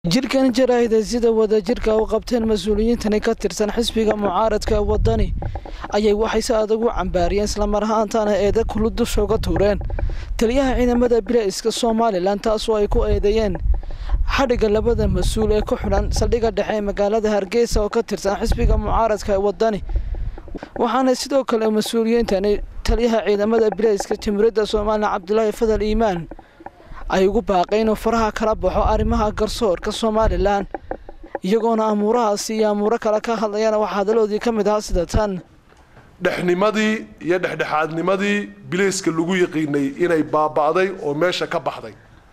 jirkan jaraahida sida wadajirka u qabteen mas-uuliyiintani ka tirsan xisbiga mucaaradka wadani ayay waxay si adag u cambaariyeen islamar ahaantaana eeda kulu dusha uga tuureen taliyaha ciidamada bilayska somalilan taasoo ay ku eedeeyeen xadhigga labada mas-uul ee ku xidhan saldhigga dhexe ee magaalada hargeysa oo ka tirsan xisbiga mucaaradka wadani waxaana sidoo kale mas-uuliyiintani taliyaha ciidamada bilayska jamhuuriyadda somalilan cabdulaahi fadal iimaan ay ugu baaqeen inuu faraha kala baxo arrimaha garsoorka somalilan iyagoona amuurahaasi iyo amuuro kale ka hadlayana waxaa hadaloodii ka mid ahaa sida tan dhexnimadii iyo dhexdhexaadnimadii bilayska lagu yaqiinay inay baaba'day oo meesha ka baxday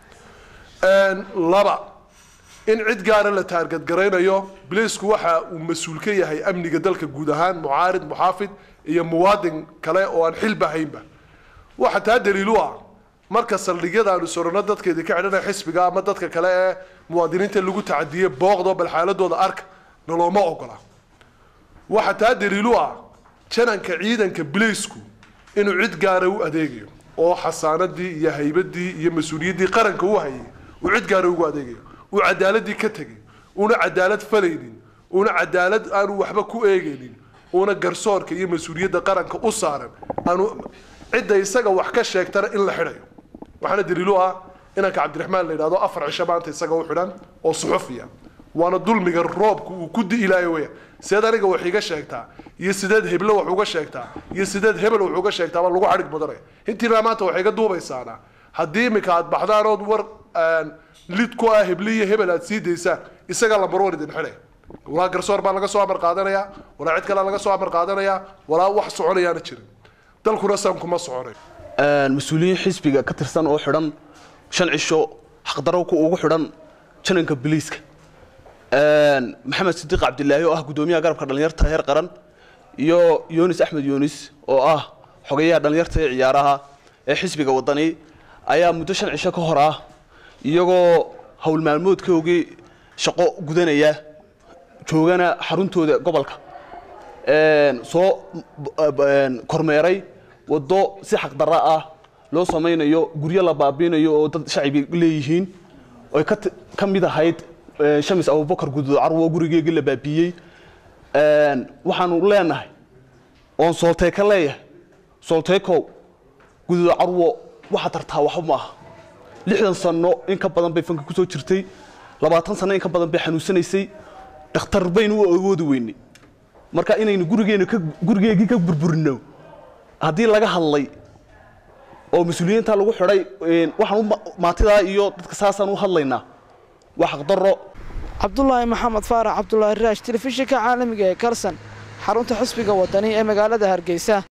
laba in cid gaara la taargadgaraynayo bilaysku waxa uu mas-uul ka yahay amniga dalka guud ahaan mucaarid muxaafid iyo muwaadin kale oo aan xilba haynba waxa taa daliilu ah marka saldhigyada aanu sorano dadkeedii ka xidhanaya xisbiga ama dadka kale ee muwaadiniinta lagu tacadiyey booqdo bal xaaladooda arka nalooma ogola waxa taa daliilu ah jananka ciidanka bilaysku inuu cid gaara u adeegayo oo xasaanadii iyo haybadii iyo mas-uuliyaddii qaranka u hayay uu cid gaara ugu adeegayo uu cadaaladii ka tegay uuna cadaalad falaynin uuna cadaalad aanu waxba ku eegaynin uuna garsoorka iyo mas-uuliyadda qaranka u saaran aanu cidda isaga wax ka sheegtana in la xidhayo waxaana daliilu ah inanka cabdiraxmaan la yidhahdo afar cisho maanta isaga u xidhan oo suxufiya waana dulmiga roobka uu ku di'ilaayo weya sideed aniga wax iga sheegtaa iyo sideed heblo wax uga sheegtaa iyo sideed hebel wax uga sheegtaaba lagu xadhig mudanaya intiina maanta waxay iga duubaysaana haddii iminka aad baxdaan ood war lid ku ah hebli iyo hebel aad sii daysaan isagaa lambar war idin xidhay walaa garsoor baa laga soo amar qaadanayaa walaa cid kalea laga soo amar qaadanayaa walaa wax soconayaana jirin dalkuna saan kuma soconay mas-uuliyiin xisbiga ka tirsan oo xidhan shan cisho xaqdarowka ugu xidhan jananka biliiska maxamed sidiiq cabdilaahi oo ah guddoomiyaha garabka dhallinyarta heer qaran iyo yunis axmed yunis oo ah xogeyaha dhallinyarta ee ciyaaraha ee xisbiga wadani ayaa muddo shan cisho ka hor ah iyagoo howl maalmoodkoogii shaqo gudanaya joogana xaruntooda gobolka soo kormeeray waddo si xaqdarra ah loo samaynayo guryo la baabiinayo oo dad shacibi leeyihiin oy ka mid ahayd shamis abubakar guduud carwo gurigeegii la baabiiyey waxaanu leenahay oon soolteeka leeyahay soolteekow guduud carwo waxa tartaa waxba ma aha lixdan sano in ka badan bay fanka kusoo jirtay labaatan sano in ka badan bay xanuunsanaysay dhakhtar baynu u awoodi weynay marka inaynu gurigeenu gurigeegii ka burburino haddii laga hadlay oo mas-uuliyiinta lagu xidhay waxaan maatidaa iyo dadka saasaan u hadlaynaa waa xaqdarro cabdulaahi maxamed faarax cabdulaahi raash telefishinka caalamiga ee karsan xarunta xisbiga wadani ee magaalada hargeysa